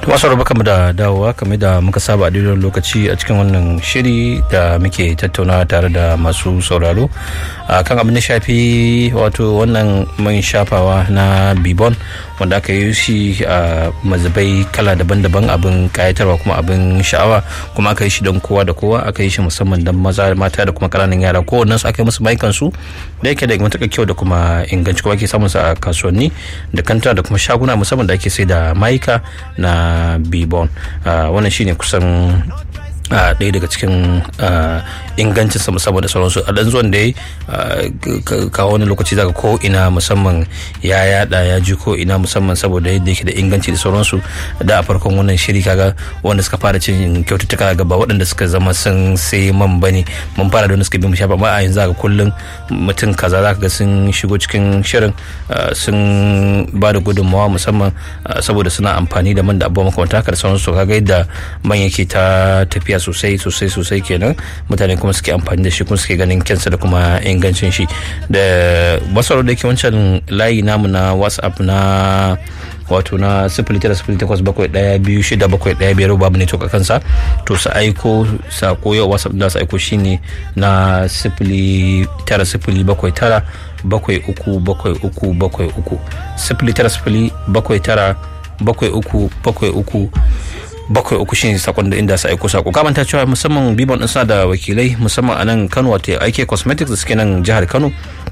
masu rabu kama da dawowa kame da muka saba a daidai lokaci a cikin wannan shiri da muke tattauna tare da masu sauraro a kan abin da shafi wato wannan man shafawa na bibon wanda aka yi shi a mazubai kala daban-daban abin kayatarwa kuma abin sha'awa kuma aka yi shi don kowa da kowa aka yi shi musamman don maza mata da kuma kananan yara kowannen su aka yi musu maikan su da yake da matuƙar kyau da kuma inganci kuma ake samun sa a kasuwanni da kanta da kuma shaguna musamman da ake sai da maika na bibon wannan shine kusan a ɗaya daga cikin ingancin sa musamman da sauransu a ɗan zuwan da ya kawo wani lokaci zaka ko ina musamman ya yada ya ji ko ina musamman saboda yadda yake da inganci da sauransu da a farkon wannan shiri kaga wanda suka fara cin kyaututtuka gaba waɗanda suka zama sun sai man bane mun fara da wanda suka bi mu shafa amma a yanzu zaka kullum mutum kaza zaka ga sun shigo cikin shirin sun ba da gudunmawa musamman saboda suna amfani da man da abubuwa makamanta haka da sauransu kaga yadda man yake ta tafiya sosai sosai sosai kenan mutane kuma suke amfani da shi kuma suke ganin kyansa da kuma ingancin shi da masaro da ke wancan layi namu na whatsapp na wato na sifili tara sifili takwas bakwai daya biyu shida bakwai daya biyar babu ne to kansa to su aiko sako yau whatsapp da su aiko shine na sifili tara sifili bakwai tara bakwai uku bakwai uku bakwai uku sifili tara sifili bakwai tara bakwai uku bakwai uku bakwai uku shine sakon da inda sa aiko sako kamanta cewa musamman bibon din suna da wakilai musamman a nan kano wato ike cosmetics da suke nan jihar kano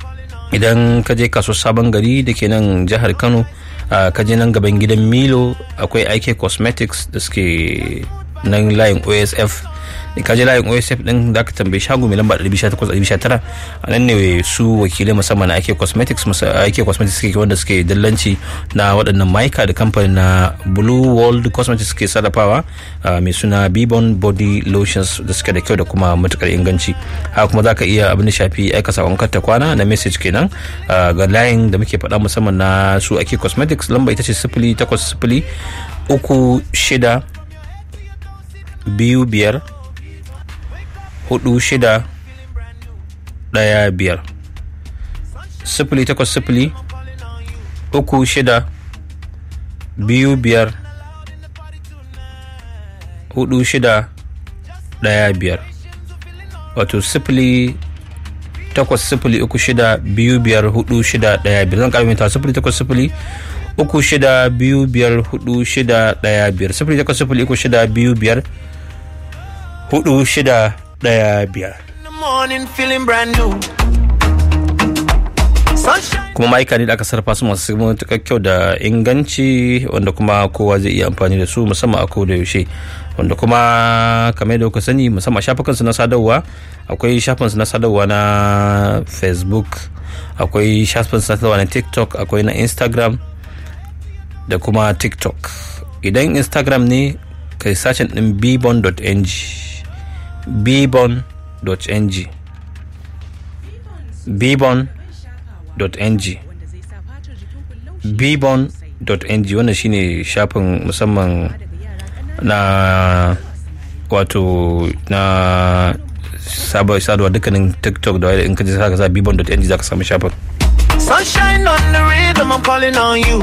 idan ka je kaso sabon gari da ke nan jihar kano ka je nan gaban gidan milo akwai ike cosmetics da suke nan layin osf ka je layin osf din da aka tambayi shago mai lamba 1819 a nan ne su wakilai musamman na ake cosmetics ake cosmetics suke wanda suke dillanci na waɗannan maika da kamfanin na blue world cosmetics suke sarrafawa mai suna bibon body lotions da suke da kyau da kuma matukar inganci haka kuma za ka iya abin da shafi aika sakon ta kwana na message kenan ga layin da muke faɗa musamman na su ake cosmetics lamba ita ce sifili takwas sifili uku shida biyu biyar hudu shida daya biyar sifili takwas sifili uku shida biyu biyar hudu shida daya biyar wato sifili takwas sifili uku shida biyu biyar hudu shida daya biyar zan karfi sifili takwas sifili uku shida biyu biyar hudu shida daya biyar sifili takwas sifili uku shida biyu biyar hudu shida daya biyar kuma ma'aika ne da aka sarrafa su masu matuƙar kyau da inganci wanda kuma kowa zai iya amfani da su musamman a koda yaushe wanda kuma kamar da kuka sani musamman shafukansu na sadarwa akwai shafinsu na sadarwa na facebook akwai shafinsu na sadarwa na tiktok akwai na instagram da kuma tiktok idan instagram ne kai sacin din bbon.ng bbon.ng bbon.ng bbon.ng wannan shine shafin musamman na wato na sadarwa dukkanin tiktok da in kaji sa ka sa bbon.ng za ka samu shafin Sunshine on the rhythm, I'm calling on you.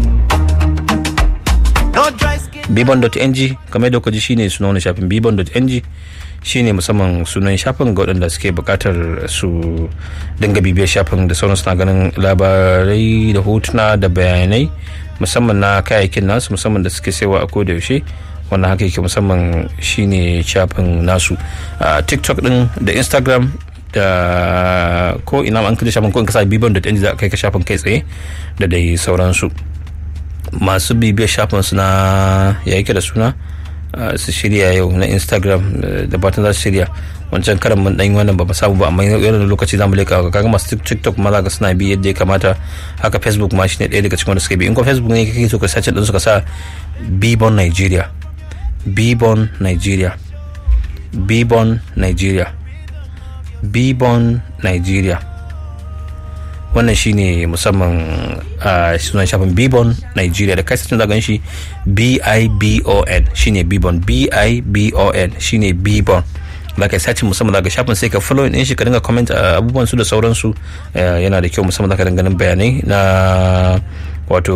No dry skin. bibon.ng kamar da ji shine sunan wani shafin bibon.ng shine musamman sunan shafin ga waɗanda suke buƙatar su dinga bibiyar shafin da sauran suna ganin labarai da hotuna da bayanai musamman na kayayyakin nasu musamman da suke saiwa a koda yaushe wannan haka yake musamman shine shafin nasu a tiktok din da instagram da ko ina an kaje shafin ko in kasa bibon.ng za ka kai ka shafin kai tsaye da dai sauransu masu bibiyar shafin su na ya yake da suna su shirya yau na instagram da batun za su shirya wancan karan mun dan wannan ba samu ba amma yana lokaci zamu leka kaga masu tiktok ma ga suna bi yadda ya kamata haka facebook ma shine ɗaya daga cikin wanda suka bi in ko facebook ne kake so ka sace din suka sa bibon nigeria bibon nigeria bibon nigeria bibon nigeria wannan shine musamman a sunan shafin bibon nigeria da kai sacin zagan shi b-i-b-o-n shine bibon b-i-b-o-n shine bibon za ka yi sacin musamman daga shafin sai ka follow din shi ka dinga comment abubuwan su da sauransu yana da kyau musamman za ka dinga bayanai na wato